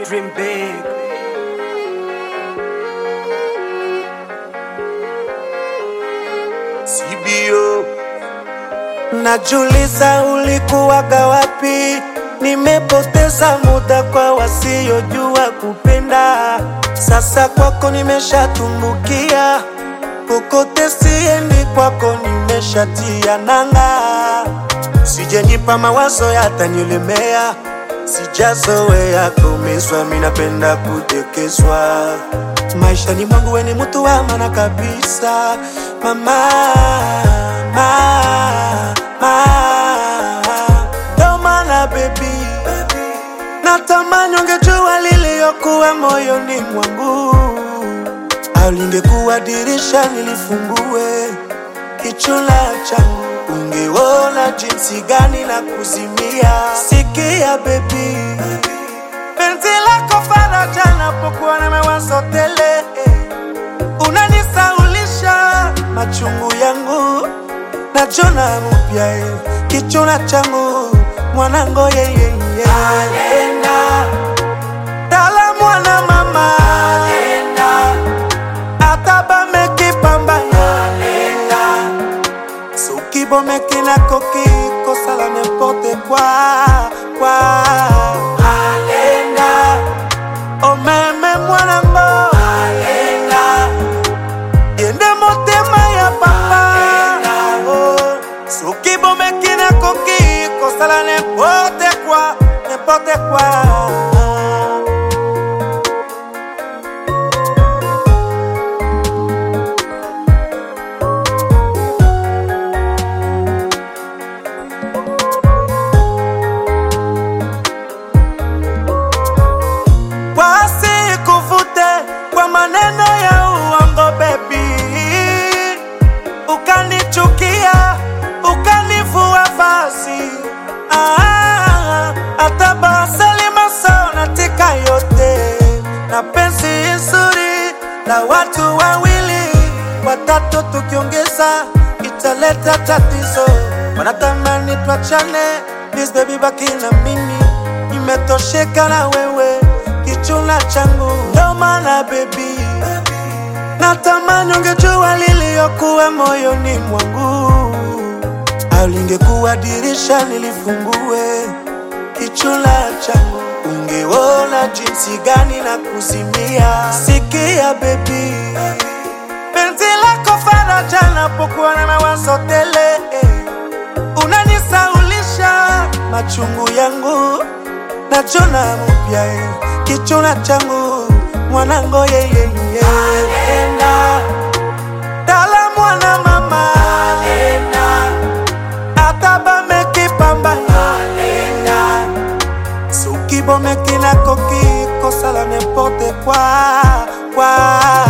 dream big. CBO. Najuliza ulikuwaga wapi? Nimepoteza muda kwa wasiojua kupenda. Sasa kwako nimeshatumbukia, kokote siendi, kwako nimeshatia nanga. Sijenipa mawazo yatanilemea, sijazoea kuumizwa, mi napenda kutekezwa. Maishani mwangu we ni mtu wa maana kabisa, mama, mama, mama. Ndo maana baby, natamani ungejua liliyokuwa moyoni mwangu, au lingekuwa dirisha nilifungue kichula changu, ungeona jinsi gani na kuzimia. Sikia baby, penzi lako faraja napokuwa na mawazo tele, unanisaulisha machungu yangu najona mupya eh, kichuna changu mwanango yeyeye Alenda tala mwana mama Alenda atabamekipambana Alenda sukibomeki nakoki kosala n'importe quoi quoi Alenda omeme mwanango Alenda yende motema ya papa Oh, soki bomeki nakoki kosala n'importe quoi n'importe quoi wasikuvute kwa maneno ya uongo bebi, ukanichukia ukanivua vazi Ah, hata basali maso natika yote na penzi nzuri la watu wawili watatu, tukiongeza italeta tatizo. Wanatamani twachane, please baby, baki na mimi, nimetosheka na wewe kichuna changu, ndo maana baby, natamani ungejua liliyokuwa moyoni mwangu, au lingekuwa dirisha nilifungue kichuna changu, ungeona jinsi gani na kuzimia. Sikia baby, penzi lako faraja napokuwa na mawazo tele, unanisaulisha machungu yangu najona mupya eh, kichuna changu mwanango yeyeye Alenda tala mwana mama Alenda atabamekipambana Alenda soki bomeki nakoki kosala n'importe quoi quoi